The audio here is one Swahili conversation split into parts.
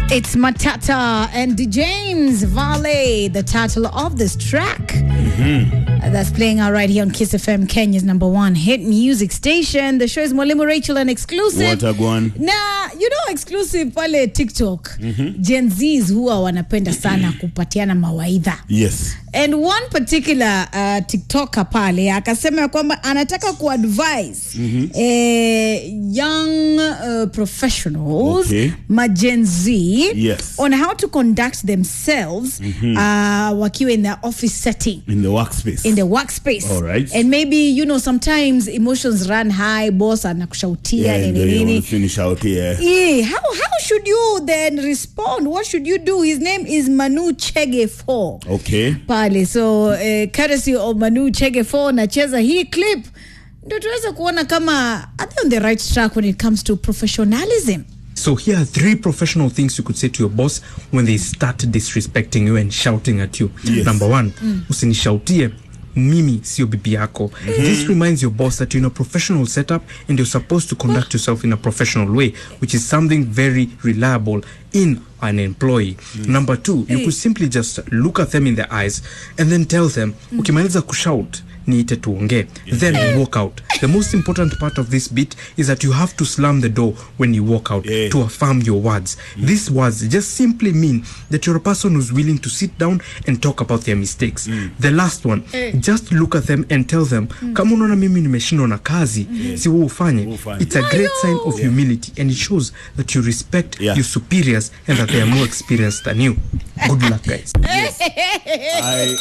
It's Matata and James Vale, the title of this track. Uh, That's playing out right here on Kiss FM, Kenya's number one hit music station. The show is Mwalimu Rachel and exclusive. Watagwan. na you know exclusive pale tiktok gen zs huwa wanapenda sana kupatiana mawaidha Yes. and one particular uh, tiktoker pale akasema ya kwamba anataka kuadvise eh, young uh, professionals Okay. ma Gen Z Yes. on how to conduct themselves uh, wakiwa in their office setting In the workspace. in the workspace All right. and maybe you know sometimes emotions run high boss anakushautia yeah, nini ndio hiyo, nini finish out here. Yeah, how how should you then respond? What should you do? His name is Manu Chege 4 Okay. pale, so uh, courtesy of Manu Chege 4 nacheza hii clip ndio tuweze kuona kama are they on the right track when it comes to professionalism. So here are three professional things you could say to your boss when they start disrespecting you and shouting at you. Yes. Number one, usinishautie mimi sio bibi yako. This reminds your boss that you're in a professional setup and you're supposed to conduct yourself in a professional way, which is something very reliable in an employee. Number two, you could simply just look at them in the eyes and then tell them, ukimaliza kushout, niite tuongee then you walk out the most important part of this bit is that you have to slam the door when you walk out Yeah. to affirm your words these words just simply mean that you're a person who's willing to sit down and talk about their mistakes the last one just look at them and tell them kama unaona mimi nimeshindwa na kazi si wewe ufanye ufanye. it's a great sign of humility and it shows that you respect Yeah. your superiors and that they are more experienced than you good luck guys I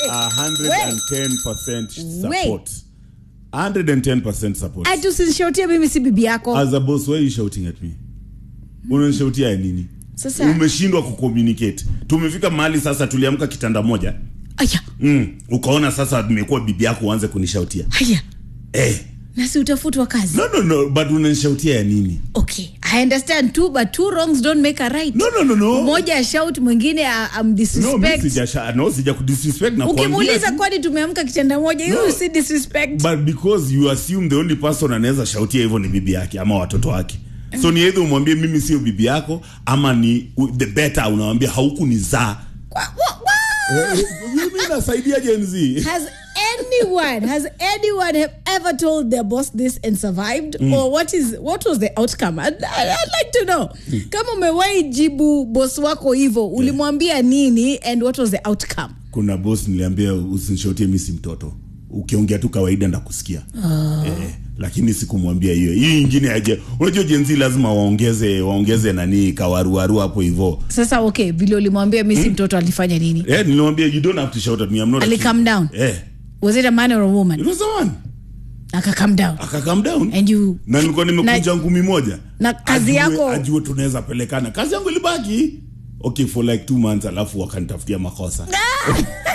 110% support. 110% support. Ati usinishautie mimi si bibi yako. As a boss, why are you shouting at me? Unanishautia ya nini? Sasa Umeshindwa kucommunicate. Tumefika mahali sasa tuliamka kitanda moja. aya Mm. Ukaona sasa nimekuwa bibi yako uanze kunishautia. haya Eh. na si utafutwa kazi. No no no, but unanishautia ya nini? Okay, I understand too, but two wrongs don't make a right. No no no no. Mmoja shout mwingine a- No, mimi amdisrespect. sijasha no sija kudisrespect na ukimuuliza kuambia tu. kwani tumeamka kitanda moja No. you see disrespect but because you assume the only person anaweza shautia hivyo ni bibi yake ama watoto wake so ni either umwambie mimi sio bibi yako ama ni u- the better unawambia haukunizaa Wa- wa- wa- mimi nasaidia Gen Z has anyone has anyone have ever told their boss this and survived or what is what was the outcome I'd, I'd I'd like to know kama umewahi jibu boss wako hivyo ulimwambia nini and what was the outcome kuna boss niliambia usinishautie mimi si mtoto ukiongea tu kawaida ndakusikia eh, lakini sikumwambia hiyo hii ingine aje unajua Gen Z lazima waongeze waongeze nani kawaruaru hapo hivyo sasa okay vile ulimwambia mi si mtoto alifanya nini eh nilimwambia you don't have to shout at me I'm not a Ali kid." calm down? eh was it a man or a it woman was a man aka calm down aka calm down and you na nilikuwa nimekuja ngumi moja na kazi Ajue- yako- ajue tunaweza pelekana kazi yangu ilibaki okay for like two months alafu wakanitafutia makosa